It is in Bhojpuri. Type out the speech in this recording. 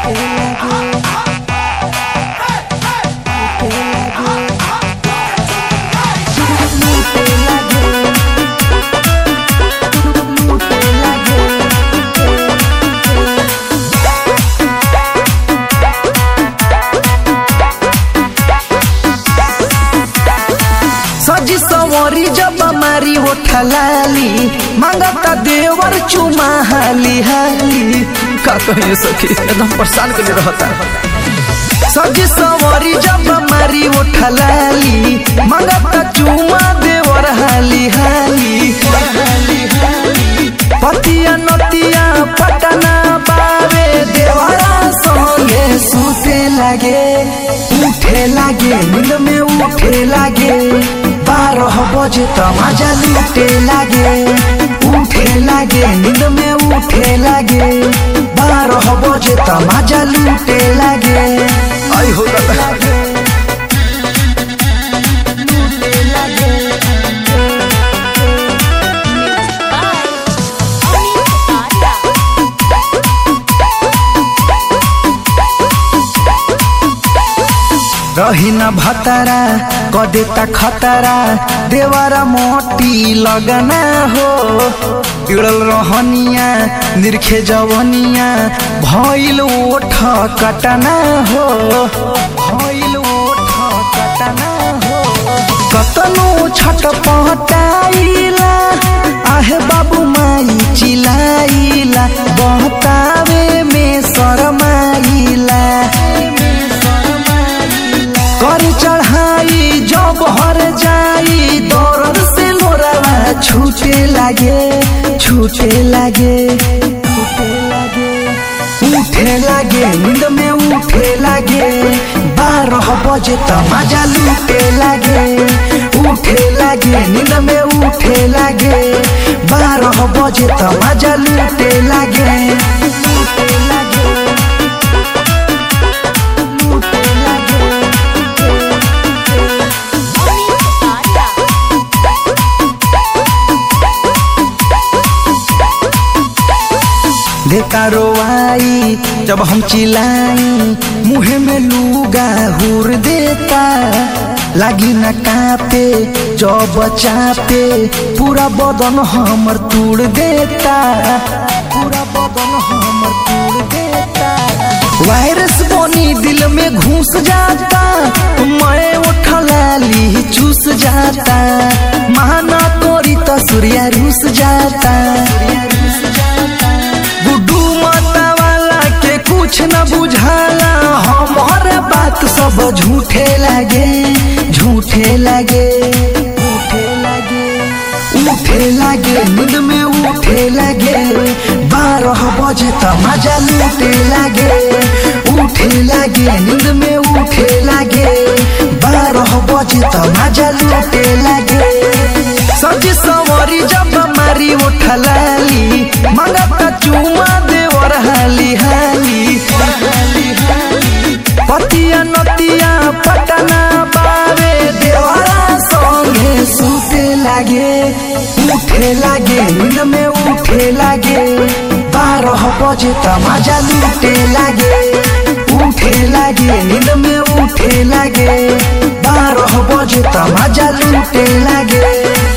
सजी सवरी जब मारी ओठलाली मांगता देवर चुमा हाली हाली का कहिए सखी एकदम परेशान के लिए रहता सजी सवरी जब मारी ओठलाली मांगता चुमा देवर हाली हाली पतिया नतिया पटना बावे देवरा संगे सुते लागे उठे लागे नींद में उठे लागे बारह बजे त मजा लूटे लागे उठे लागे नींद में उठे लागे बारह बजे त मजा लूटे लागे आई हो दादा रही न भतरा कदेता खतरा देवरा मोटी लगना हो बिड़ल रहनिया निरखे जवनिया भइल ओठ कटना हो भइल ओठ कटना हो कतनो छटपटाइला आहे बाबू माई चिलाइला बहतावे में शरमाइला कर चढ़ाई जब हर जाई दौड़ से लोरावा छूटे लागे छूटे लागे छूटे लागे उठे लागे नींद में उठे लागे बारह बजे त मजा लूटे लागे उठे लागे नींद में उठे लागे बारह बजे त मजा लूटे लागे लूटे लागे लूटे लागे देता रोवाई जब हम चिल्लाई मुँह में लूगा हुर देता लागी न कापे जब चापे पूरा बदन हमर तोड़ देता पूरा बदन हमर तोड़ देता वायरस बनी दिल में घुस जाता मैं उठलाली चूस जाता माना तोरी तो सूर्या रूस जाता गुड्डू माता वाला के कुछ न बुझाला हमार बात सब झूठे लगे झूठे लगे उठे लगे उठे लगे नींद में उठे लगे बारह बजे त मजा लूटे लगे उठे लगे नींद में उठे लगे बारह बजे त मजा लूटे लगे सजी सवरी जब मारी उठलाली मंगता चुमा देवर हाली हाली पतिया नतिया पटना बावे देवरा संगे सुते लागे उठे लागे नींद में उठे लागे बारह बजे त मजा लूटे लागे उठे लागे नींद में उठे लागे बारह बजे त मजा लूटे लागे